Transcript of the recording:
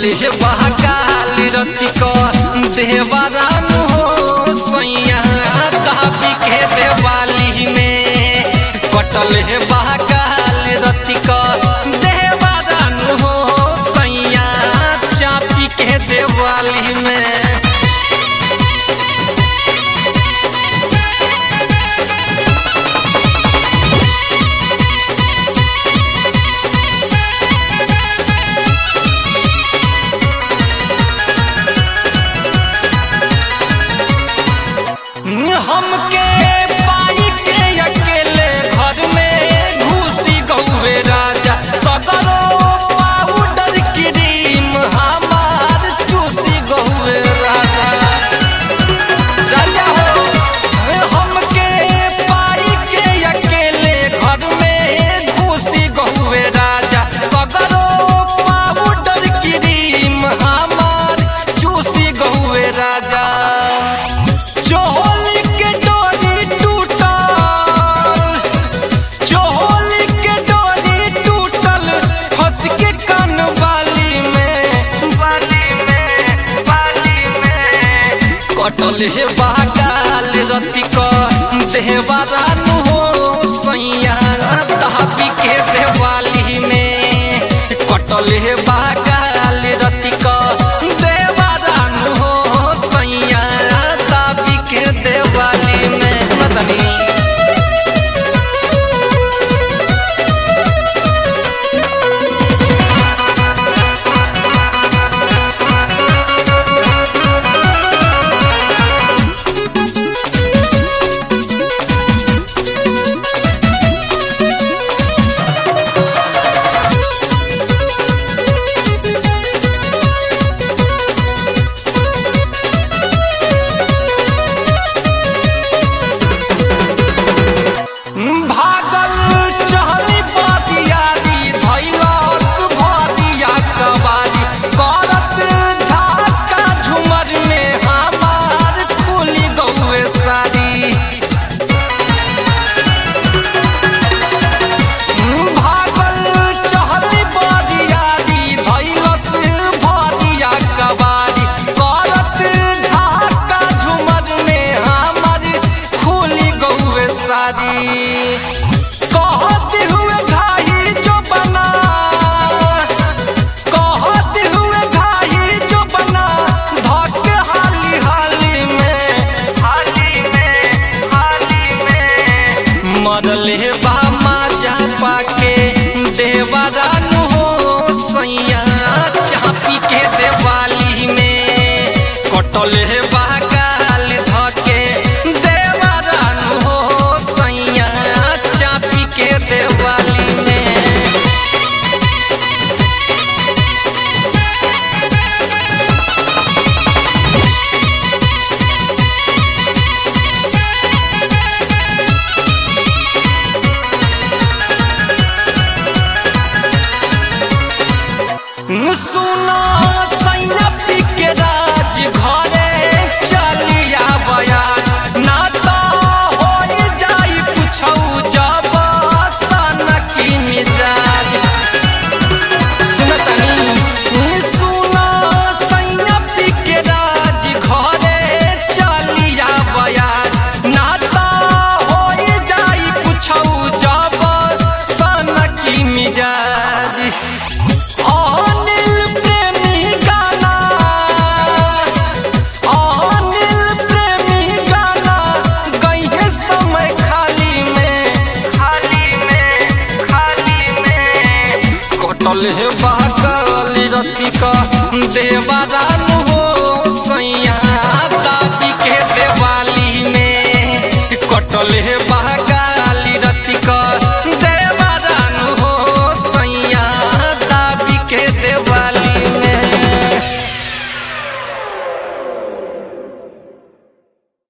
हे बहकाली रति क देवरान हो सैया दाबी के देवाली में कटल हे बहकाली रति क देवरान हो सैया चापी के देवाली में हमके पाई के अकेले घर में घुसी गौवे राजा सगरो पाउडर क्रीम हमार चूसी गौवे राजा राजा हो हमके पाई के अकेले घर में घुसी गौवे राजा सगरो पाउडर क्रीम हमार चूसी गौवे राजा चोली के डोरी टूटल चोली के डोरी टूटल फंस के कान बाली में बाली में बाली में कटल हे बागाल रति क देहबारानु हो सैया दहाबी के देवाली में कटल हे बागाल रति क देवरानु हो सैया दाबी के देवाली में सुनतनी भागल चहली बदियारी धैलस भरिया कबारी करत झाका झुमर में हमार खुली गौए सारी भागल चहली बदियारी धैलस भरिया कबारी करत झाका झुमर में हमार खुली गौए सारी कहते हुए घाही जो बना कहते हुए घाही जो बना धक हाली हाली में हाली में हाली में मरले बामा चापा के देवरानु हो सैया चापी के देवाली में कटल हे बागाल धके देवरानु हो सैया चापी के देवाली में सुनो सैया पी के राज घरे चलिया बया ना तो हो जाई कुछौ जब सन की मिजाज सुनतनी सुनो सैया पी के राज घरे चलिया बया ना तो हो जाई कुछौ जब सन की मिजाज अनिल प्रेमी गाना अनिल प्रेमी गाना गईहे समय खाली में खाली में खाली में कटल हे बाकल रति क देवरानु